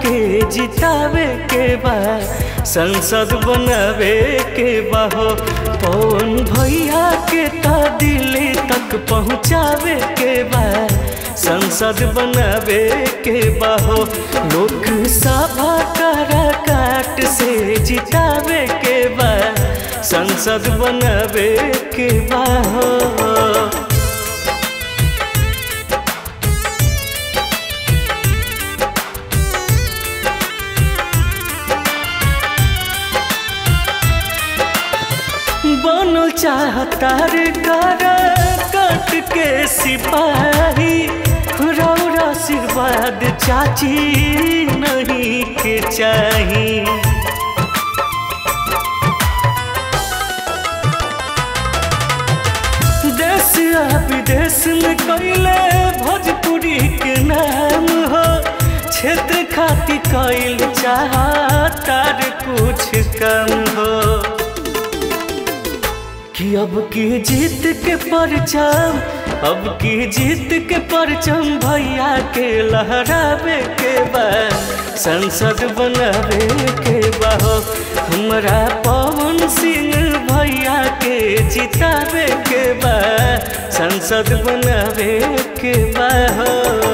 के जितावे के बा संसद बनावे के बा हो पवन भैया के ता दिल्ली तक पहुँचावे के बा संसद बनावे के बा हो लोकसभा करा काट से जितावे के बा संसद बनावे के बा हो बनल चाहता रे कर कट के सिपाही रौर आशीर्वाद चाची नहीं के चाही देश आ विदेश में कैले भोजपुरी के नाम हो क्षेत्र खातिर कैल चाहता रे कुछ कम हो कि अब की जीत के परचम अब की जीत के परचम भैया के लहरावे के बा संसद बनावे के बा हो हमरा पवन सिंह भैया के जितावे के बा संसद बनावे के बा हो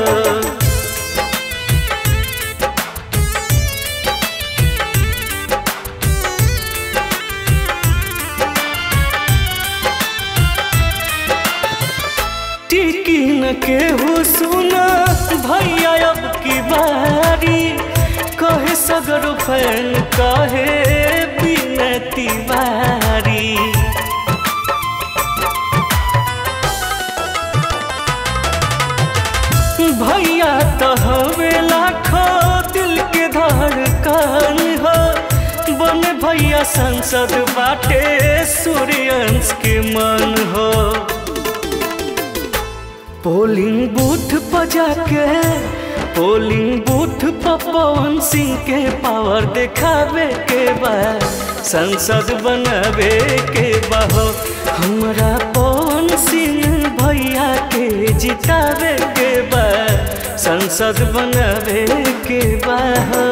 टिकी न केहू सुना भैया अब की बारी कहे सगर फैन कहे बिनती बारी भैया तो हवे लाखों दिल के धड़कन हो बन भैया संसद बाटे सूर्यंश के मन हो पोलिंग बूथ पर जाके पोलिंग बूथ पर पवन सिंह के पावर दिखावे के बा संसद बनावे के बा हो हमरा पवन सिंह भैया के जितावे के बा संसद बनावे के बा हो